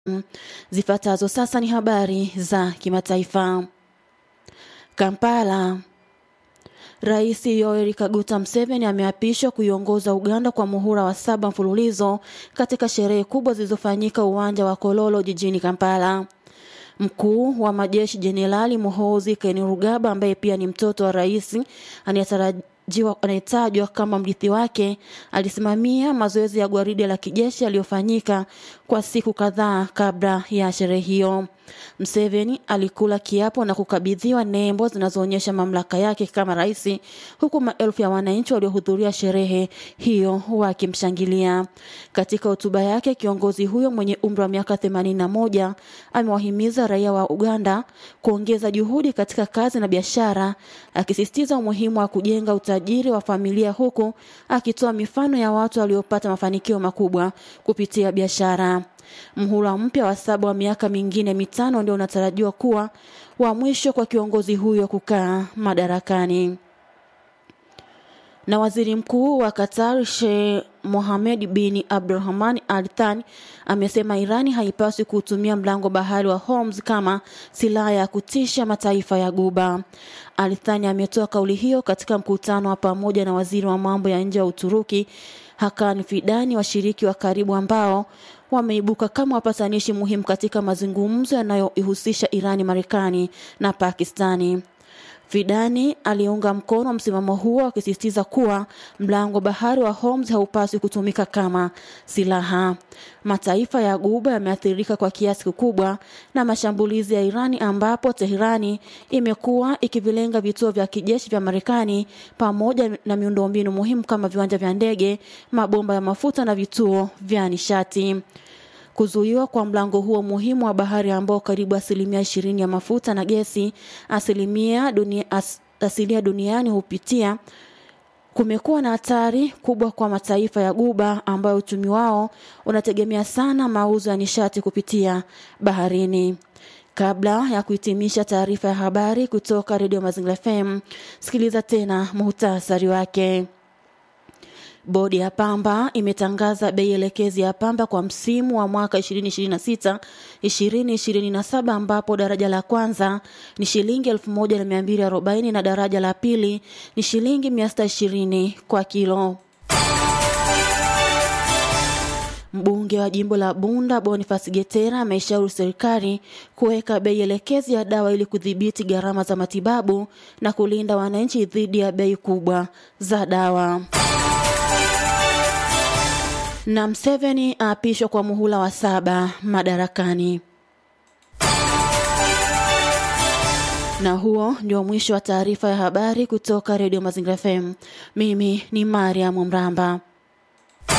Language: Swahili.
Zifuatazo sasa ni habari za kimataifa. Kampala. Rais Yoweri Kaguta Museveni ameapishwa kuiongoza Uganda kwa muhula wa saba mfululizo katika sherehe kubwa zilizofanyika uwanja wa Kololo jijini Kampala. Mkuu wa majeshi Jenerali Muhoozi Kainerugaba ambaye pia ni mtoto wa rais anayetarajiwa anayetajwa kama mrithi wake alisimamia mazoezi ya gwaride la kijeshi yaliyofanyika kwa siku kadhaa kabla ya sherehe hiyo. Mseveni alikula kiapo na kukabidhiwa nembo zinazoonyesha mamlaka yake kama rais, huku maelfu ya wananchi waliohudhuria sherehe hiyo wakimshangilia. Katika hotuba yake, kiongozi huyo mwenye umri wa miaka 81 amewahimiza raia wa Uganda kuongeza juhudi katika kazi na biashara, akisisitiza umuhimu wa kujenga utajiri wa familia, huku akitoa mifano ya watu waliopata mafanikio makubwa kupitia biashara. Mhula mpya wa saba wa miaka mingine mitano ndio unatarajiwa kuwa wa mwisho kwa kiongozi huyo kukaa madarakani. Na waziri mkuu wa Qatar Sheikh Mohammed bin Abdulrahman Al Thani amesema Irani haipaswi kutumia mlango bahari wa Hormuz kama silaha ya kutisha mataifa ya Guba. Al Thani ametoa kauli hiyo katika mkutano wa pamoja na waziri wa mambo ya nje wa Uturuki Hakan Fidani, washiriki wa karibu ambao wameibuka kama wapatanishi muhimu katika mazungumzo yanayoihusisha Irani, Marekani na Pakistani. Fidani aliunga mkono msimamo huo akisisitiza kuwa mlango bahari wa Hormuz haupaswi kutumika kama silaha. Mataifa ya Guba yameathirika kwa kiasi kikubwa na mashambulizi ya Irani ambapo Teherani imekuwa ikivilenga vituo vya kijeshi vya Marekani pamoja na miundombinu muhimu kama viwanja vya ndege, mabomba ya mafuta na vituo vya nishati. Kuzuiwa kwa mlango huo muhimu wa bahari ambao karibu asilimia ishirini ya mafuta na gesi asilimia dunia, as, asilia duniani hupitia kumekuwa na hatari kubwa kwa mataifa ya Guba ambayo uchumi wao unategemea sana mauzo ya nishati kupitia baharini. Kabla ya kuhitimisha taarifa ya habari kutoka Redio Mazingira FM, sikiliza tena muhtasari wake. Bodi ya pamba imetangaza bei elekezi ya pamba kwa msimu wa mwaka 2026 2027 ambapo daraja la kwanza ni shilingi 1240 na daraja la pili ni shilingi 620 kwa kilo. Mbunge wa jimbo la Bunda Boniface Getera ameshauri serikali kuweka bei elekezi ya dawa ili kudhibiti gharama za matibabu na kulinda wananchi dhidi ya bei kubwa za dawa na Mseveni aapishwa kwa muhula wa saba madarakani. Na huo ndio mwisho wa taarifa ya habari kutoka Redio Mazingira FM. Mimi ni Mariam Mramba.